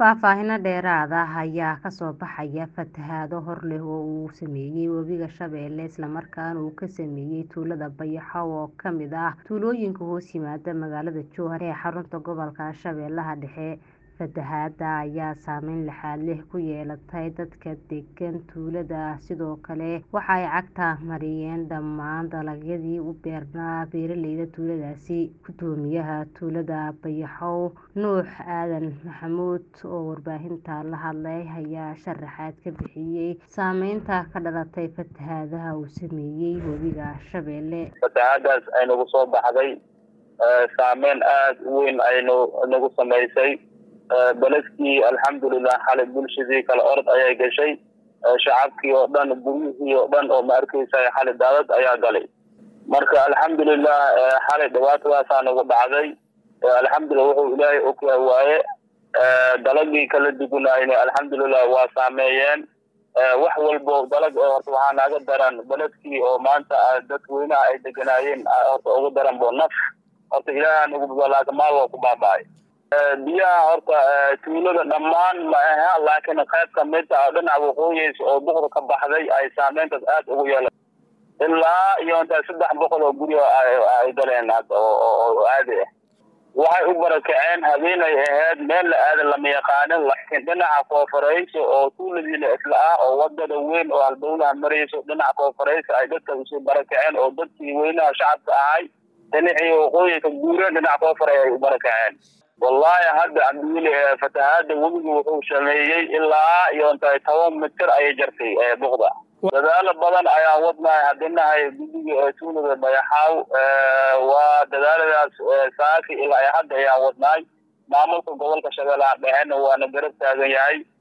Faahfaahin dheeraad ah ayaa ka soo baxaya fatahaado hor leh oo uu saameeyay Webiga Shabeelle isla markaana uu ka saameeyay tuulada Bayaxaw oo ka mid ah tuulooyinka hoos yimaada magaalada Jowhar ee xarunta gobolka Shabeellaha Dhexe. Fatahaadda ayaa saameyn lixaad leh ku yeelatay dadka degan tuulada sidoo kale waxa ay cagta mariyeen dhammaan dalagyadii u beernaa beeraleyda tuuladaasi. Guddoomiyaha tuulada Bayaxaw Nuux Aadan Maxamuud oo warbaahinta la hadlay ayaa sharaxaad ka bixiyay saameynta ka dhalatay fatahaadaha uu saameeyay Webiga Shabeelle. Fatahaadaas ay nagu soo baxday saameyn aad u weyn ay nagu samaysay beledkii alxamdulilah xalay bulshadii kala orod ayay gashay shacabkii oo dhan guryihii oo dhan oo ma arkeysa xalay daadad ayaa galay marka alxamdulilah xalay dhibaatadaasaa nagu dhacday alxamdulilah wuxuu ilaahay ogyahay waaye dalagii kala dugunayna alxamdulilah waa saameeyeen wax walbo dalag horta waxaa naga daran beledkii oo maanta dadweynaha ay deganaayeen horta ugu daran bo naf horta ilaaha nagu laakiin maal waa ku baaba'ay biyaha horta tuulada dhammaan ma aha laakiin qayb kamid ah dhinaca waqooyigiisa oo buqda ka baxday ay saameyntaas aad ugu yeelan ilaa iyo inta saddex boqol oo guri ay galeen hadda oo caadi ah waxay u barakaceen habeenay ahayd meel la aadan lama yaqaanin laakiin dhinaca koonfureysa oo tuuladiina isla ah oo wadada weyn oo halbowlaha marayso dhinaca koonfureysa ay dadka usoo barakaceen oo dadkii weynaha shacabka ahay dhinacii waqooyiga guureen dhinaca koonfur ay u barakaceen wallahi hadda cabdiweli fatahaada webiga wuxuu sameeyey ilaa iyo inta toban mitir ayay jartay buqda dadaalo badan ayaan wadnahay haddinahay guddiga tuulada bayaxaaw waa dadaaladaas saaki ilaa hadda ayaan wadnaay maamulka gobolka shabeellaha dhexena waana garab taagan yahay